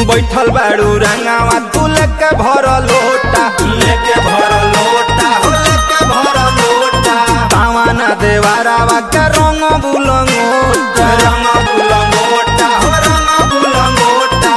बैठल बाड़ू रंगावा तू लेके भर लोटा लेके भर लोटा हो लेके भर लोटा तावाना देवारावा के रंग बुलंगोटा रंग बुलंगोटा हो रंग बुलंगोटा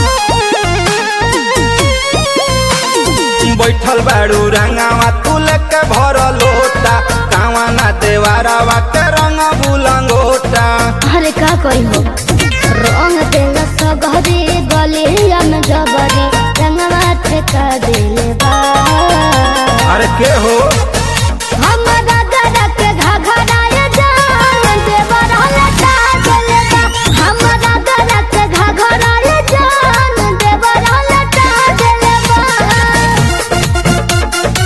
बैठल बाड़ू रंगावा तू लेके भर लोटा कावाना देवारावा के रंग बुलंगोटा अरे का करी हो रंग देल सगरी गलिया में जबरी रंगवा ठेका दिले बा अरे के हो हमरा गरा के घघराए जान देवर लटा दिले बा हमरा गरा के घघराए जान देवर लटा दिले बा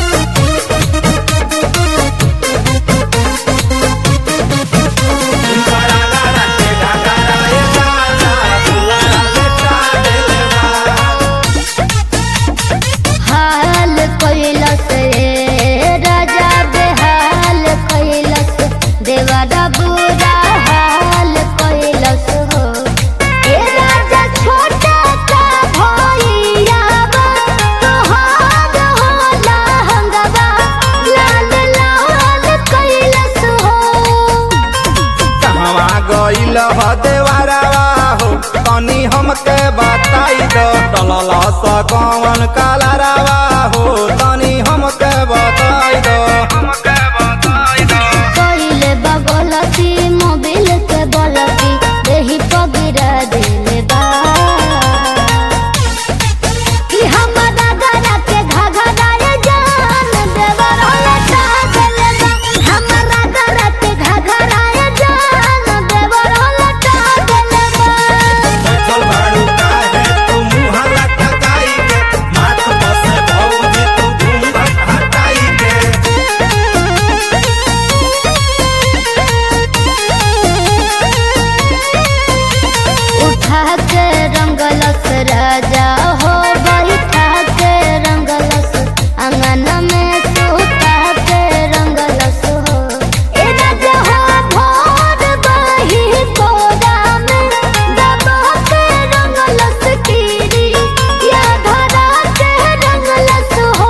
हाल कैलस रे राजा बेहाल कैलस देवरा बुरा हाल कैलस हो ए राजा छोटा का भैया तोहार होला हंगवा लाल लाल कैलस हो कहवा गइल ह देवारावा हो तनी हमके बताई दो टलल स कौन कालारावा हो तनी हमके बताई दो हमके बताई दो कइले बगलती मोबिल के बलती देही पगिरा दिले बा कि हमरा गरा के घघराए जान देवर लटा दिले बा हमरा गरा के घघराए जान देवर लटा दिले बा बैठल बाड़ू काहे तू मुँह लटकाई के माथ बसे भौजी तू घूंघट हटाई के उठा के रंगलस राजा हो बैठा के रंगलस अंगन में सुता के रंगलस हो ए राजा हो भोर बही कोरा में दबा के रंगलस कीरी या धरा के रंगलस हो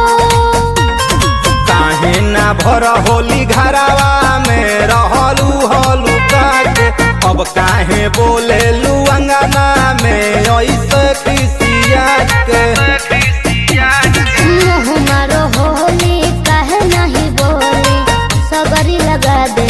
काहे ना भर होली घरावा में रहलू हलू काके अब काहे बोले लू अंगना में ऐसे खिसिया के मुँह मारो होली काहे नहीं बोली सगरी लगा दे